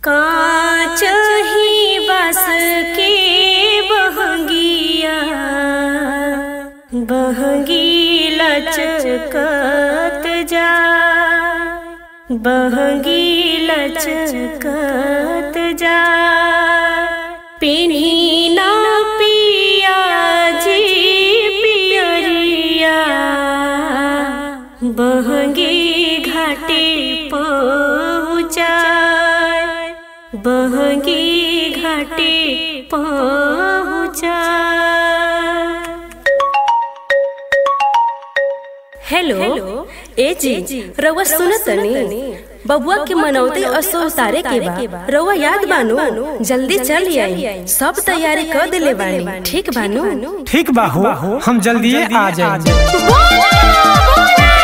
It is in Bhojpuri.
कांच ही बस के बहंगिया बहंगी लचकत जा बहंगी लचकत जा पिनी ना पिया जी पियरिया बहंगी घाटे पहुँचाय बहंगी घाटे पहुँचाय हेलो ए जी रउआ सुनतनी बबुआ के मनौती असो उतारे के बा रउआ याद बानू जल्दी चल आई सब तैयारी कर देले बानी ठीक बानू ठीक बा हो हम जल्दी आ जाएंगे बोला बोला